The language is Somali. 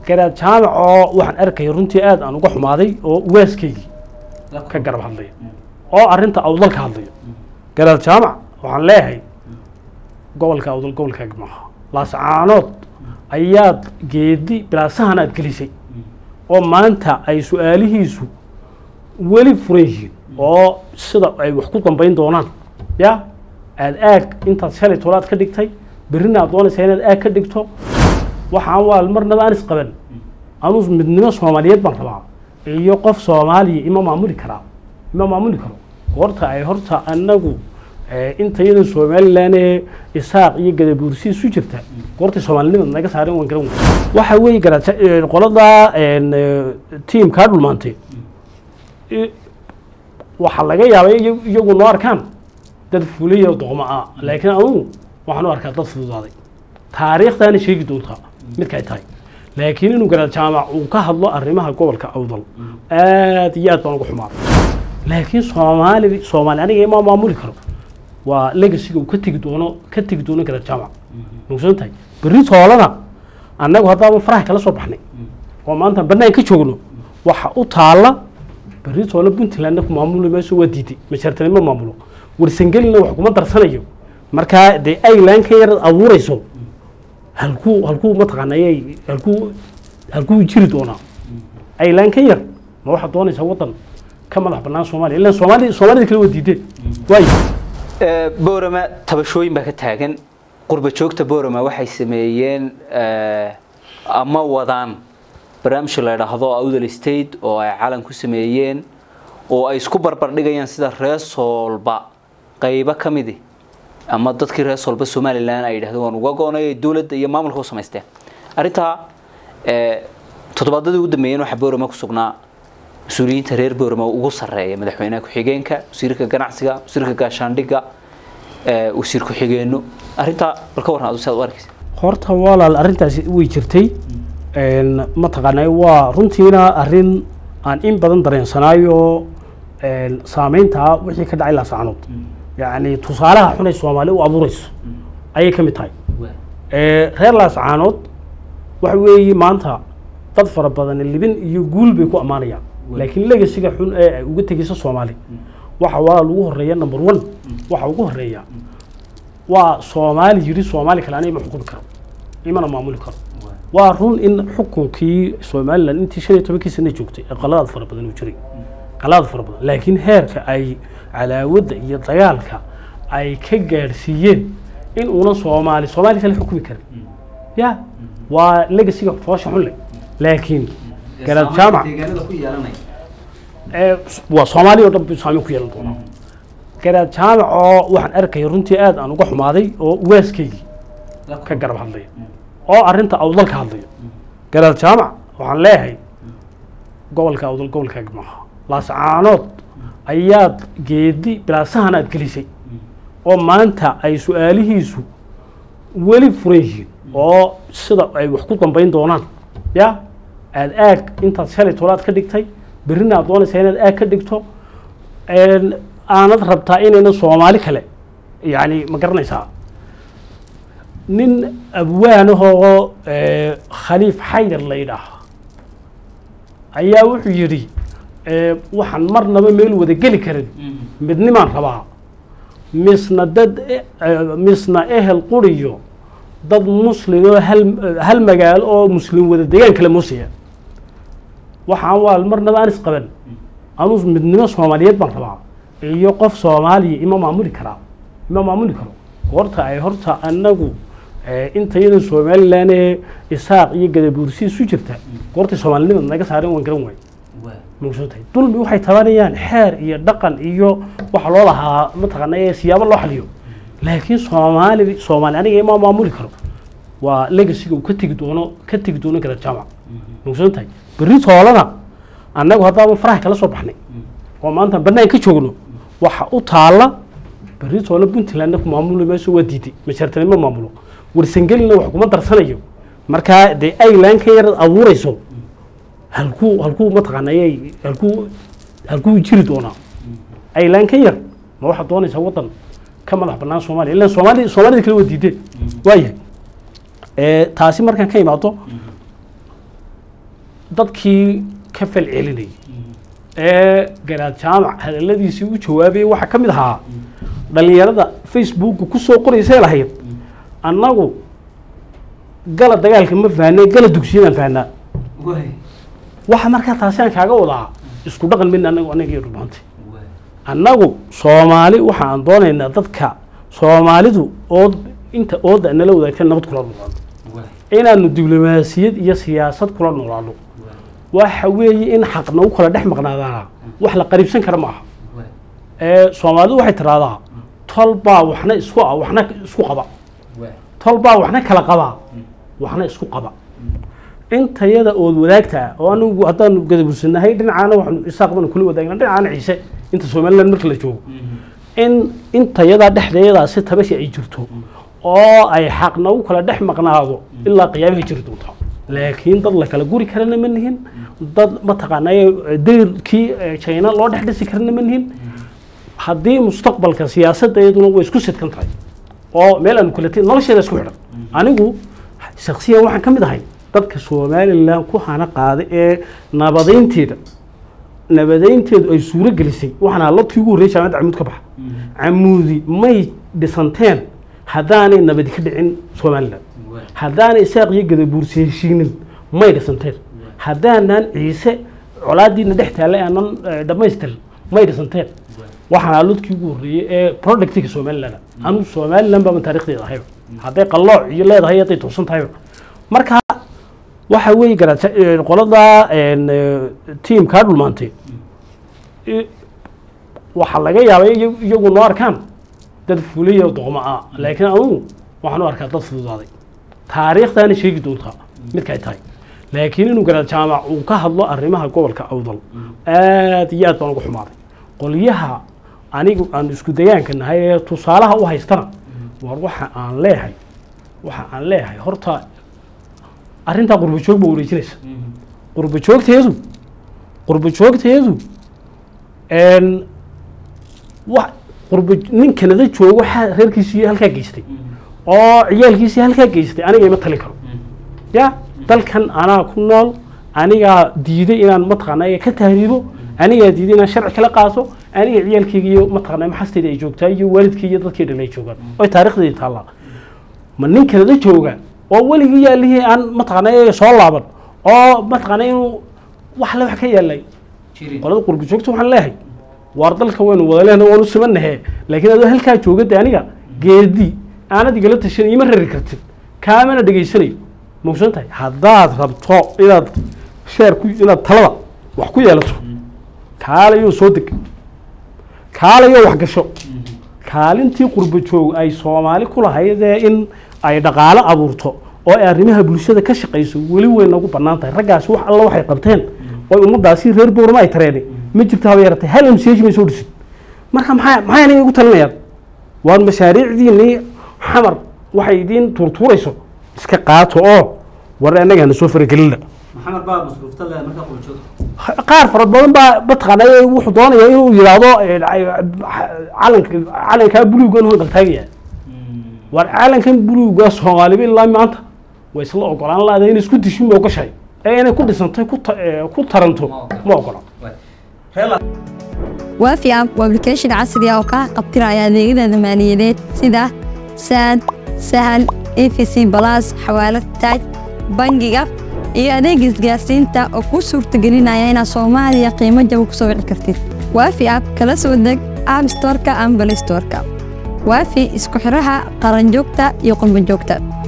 garaad jaamac oo waxaan arkaya runtii aad aan uga xumaaday oo waaskaygii ka garab hadlaya oo arrinta awdal ka hadlaya garaad jaamac waxaan leeyahay gobolka awdal gobolkaaga maaha laascaanood ayaad geedi bilaasahan aad gelisay oo maanta ay su-aalihiisu weli furan yihiin oo sida ay wax ku dambayn doonaan ya aad aag intaad shalay tolaad ka dhigtay berrina aad doonaysaa inaad aag ka dhigto waxaan waa marnaba aan isqaban anuu midnimo soomaaliyeed baan rabaa iyo qof soomaaliya ima maamuli karaa ima maamuli karo goorta ay horta anagu inta iyadan somalilan ee isaaq iyo gadabuursi isu jirta goortay soomaalinimada naga saaren waan garan wey waxa weeye garaad qolada tiimkaa dhulmaantay waxaa laga yaabay iyagu noo arkaan dad fuliya oo doqmo ah laakiin anugu waxaan u arkaa dad fududaaday taariikhdaana sheegi doontaa midka ay tahay laakiin inuu garaad jaamac uu ka hadlo arrimaha gobolka awdal aad iyo aad baan uga xumaaday laakiin soomaali soomaali aniga ima maamuli karo waa legasiga uu ka tegi doono ka tegi doono garaad jaamac mugsan tahay berri toolana annagu haddaaba faraha kala soo baxnay oo maanta bannaan ka joogno waxa u taalla berri toole puntlandna ku maamuli mayso waa diiday mashaartanimo maamulo warsangelina wax kuma darsanayo markaa dee aylan ka yar abuurayso halkuu halkuu mataqaanayay halkuu halkuu jiri doonaa aylan ka yar ma waxaad doonaysaa waddan ka madax bannaan soomaaliya ilan soomaali soomaalida kale waa diideen waayo boorama tabashooyin baa ka taagan qurba joogta boorama waxay sameeyeen ama wadaan barnaamij la idhaahdo awdal state oo ay calan ku sameeyeen oo ay isku barbardhigayaan sida reesoolba qaybo ka midi ama dadkii reesoolba somalilan ay yidhahdeen waan uga go-nay ay dowladda iyo maamulka u samaysteen arrintaa toddobaadadii ugu dambeeyeen waxaa boorama ku sugnaa mas-uuliyiinta reer boorama ugu sarreeya madaxweynaha ku-xigeenka wasiirka ganacsiga wasiirka gaashaandhigga wasiir ku-xigeenno arrintaa bal ka warran adu siaad u arkaysa horta walaal arrintaasi way jirtay mataqaanay waa runtiina arrin aan in badan dareensanaayo saameynta wixii ka dhacay laasacanood yacni tusaalaha xunay soomaali u abuurayso ayay ka mid tahay reer laascaanood waxa weeye maanta dad fara badan libin iyo guul bay ku ammaanayaan laakiin legasiga xun ee ay uga tegayso soomaali waxa walaal ugu horeeya number one waxa ugu horeeya waa soomaali yiri soomaali kale aniga ma xukumi karo imana maamuli karo waa run in xukunkii somalilan intii shan iyo tobankii sana joogtay ee qaladaad fara badan uu jiray qaladaad fara badan laakiin heerka ay calaawadda iyo dagaalka ay ka gaadhsiiyeen in uuna soomaali soomaali kale xukumi karin ya waa legasiga foosha xun leh laakiin garaad jaamac waa soomaaliya o dhan bu saameyn ku yeelan doonaa garaad jaamac oo waxaan arkaya runtii aad aan uga xumaaday oo waaskaygii ka garab hadlaya oo arrinta awdal ka hadlaya garaad jaamac waxaan leeyahay gobolka awdal gobolkaaga maaha laascaanood ayaad geedi bilaasahan aad gelisay oo maanta ay su-aalihiisu weli furan yihiin oo sida ay wax ku dambayn doonaan ya aad aag intaad shalay tolaad ka dhigtay berrina aad doonaysaa inaad aag ka dhigto aanad rabtaa inayna soomaali kale yacni ma garanaysaa nin abwaanahoo khaliif xaydar la yidhaah ayaa wuxuu yidhi waxaan marnaba meel wada geli karin midnimaan rabaa misna dad misna ehel quriyo dad muslim oo hal hal magaalo oo muslim wada degaan kale muusiya waxaan waa marnaba aan isqaban anuu midnimo soomaaliyeed baan rabaa iyo qof soomaaliya ima maamuli karaa ima maamuli karo goorta ay horta anagu inta iyadan somalilan ee isaaq iyo gadabuursi isu jirta goortay soomaalinimada naga saaren waan garan waay mugsan tahay dulmi waxay tabanayaan xeer iyo dhaqan iyo waxa loo lahaa mataqaana ee siyaabo loo xaliyo laakiin soomaali soomaali aniga ima maamuli karo waa legasiga uu ka tegi doono ka tegi doono garaad jaamac mugsan tahay berri toolana annagu haddaaba faraha kala soo baxnay oo maanta bannaan ka joogno waxa u taalla berri toole puntlandna ku maamuli mayso waa diiday mashaartanimo maamulo warsangelina wax kuma darsanayo markaa dee aylan ka yar abuurayso halkuu halkuu mataqaanayay halkuu halkuu jiri doonaa aylan ka yar ma waxaad doonaysaa waddan ka madax bannaan soomaaliya ilan soomaali soomaalida kale waa diideen waayahay taasi markaan ka imaado dadkii ka fal celinayay ee garaad jaamac hadaladiisii u jawaabayay waxaa ka mid ahaa dhalinyarada facebooka kusoo qoraysay lahayd annagu gala dagaalka ma fahnay gala dugsiyadaan fahnaa waxa markaa taasi aan kaaga wadaa isku dhaqan midna anagu anaga iyo dhulmaantay annagu soomaali waxa aan doonaynaa dadka soomaalidu ood inta ooda nala wadaagta nabad kula noolaano inaanu diblomaasiyad iyo siyaasad kula noolaano waxa weeye in xaqna u kala dhex maqnaadaana wax la qariibsan kara ma aha ee soomaalidu waxay tiraahdaa tol baa waxna isku ah waxna isku qaba tol baa waxna kala qaba waxna isku qaba intayada ood wadaagtaa oo anigu haddaanu gadabursanahay dhinacaana waxaanu isaaq banu kula wadaagna dhinacaana ciise inta somaliland marka la joogo in intayadaa dhexdeedaa si tabashi ay jirto oo ay xaqna u kala dhex maqnaado ilaa qiyaamahay jiri doontaa laakiin dad la kala guri karana ma nihin dad mataqaanay dayrkii china loo dhex dhisi karana ma nihin haddii mustaqbalka siyaasadda iyaduna way isku sidkan tahay oo meel aanu kala tin nolosheeda isku xidhan anigu shaksiyan waxaan ka mid ahay dadka somalilan ku hana qaaday ee nabadaynteeda nabadaynteedu ay suuro gelisay waxaana labkii ugu horreeyay jaamacadda camuud ka baxa camuudi may dhisanteen haddaanay nabadi ka dhicin somalilan haddaanay isaaq iyo gadabuursi heshiinin may dhisanteen haddaanan ciise colaadiina dhex taallay aanan dhammaystirin may dhisanteen waxaana ludkii ugu horreeyey ee productiga somaliland anugu somaliland baaba taarikhdeeda ahayba hadday qallooc iyo leedahay hadday toosan tahayba marka waxa weeye garaa qolada tiamkaa dhulmaantay waxaa laga yaabay iyagu noo arkaan dad fuliya doqmo ah laakiin anugu waxaan u arkaa dad fududaaday taariikhdaana sheegi doontaa midkay tahay laakiin inuu garaad jaamac uu ka hadlo arrimaha gobolka awdal aad iyo aad baan uga xumaaday qolyaha anigu aan isku dayaanka nahay ee tusaalaha u haystana war waxa aan leeyahay waxa aan leeyahay horta arrintaa qurbo joog ba wareejinaysa qurbo joogteedu qurbo joogteedu wa qurbo nin kanada joogo waxaa reerkiisii halkaa geystay oo ciyaalkiisii halkaa geystay aniga ima talin karo ya dalkan anaa ku nool anigaa diiday inaan mataqaanaa ka tahriibo anigaa diiday inaan sharci kala qaato aniga ciyaalkeyga iyo mataqaanaa maxasteeda ay joogtaa iyo waalidkii iyo dadkii dhalay joogaan oo taarikhdeedi taallaa ma nin kanada jooga oo weligii yaalihii aan mataqaanaa soo laaban oo mataqaanaa inuu wax le wax ka yaalay qolada qurbi joogta waxaan leeyahay waar dalka waynu wada lehna waanu simanahe laakiin adoo halkaa jooga de aniga geedi aanad igala tashan ima rari kartid kaamana dhegaysanayo mausan tahay haddaad rabto inaad sheer ku inaad talada wax ku yeelato kaalayoo soo deg kaalayoo wax gasho kaalintii qurbo joog ay soomaali ku lahaydee in ay dhaqaalo abuurto oo ay arrimaha bulshada ka shaqayso weli way nagu bannaan tahay raggaasi wax alla waxay qabteen oo ummadaasi reer boorama ay tareenay ma jirto haba yaratay hal mch may soo dhisin marka maxaa maxayna igu talinayaan waan mashaariicdiinii xamar waxay idiin tuurtuurayso iska qaato oo war annagaana soo faragelina maxamed baa masruufta leh markaa quljoog qaar fara badan baa mataqaanaa wuxuu doonaya inuu yidhaahdo calanka calankaa buluugan hanqaltaagaya war calankan buluuga soomaaliba ilaa maanta way isla ogolaan laada inay isku dishin ma ogashahay ee inay ku dhisantay ku ta- ee, ku taranto ma ogola waafi app waa application casri ah oo kaa qabtiraya adeegyada maaliyadeed sida saad sahal efc balas xawaalad taaj bangiga iyo adeega isgaarsiinta oo kuu suurtagelinaya inaad soomaaliya qiimo jaba ku soo wici kartid waafi app kala soo deg app storeka ama play storeka waafi isku xiraha qaranjoogta iyo qurbanjoogta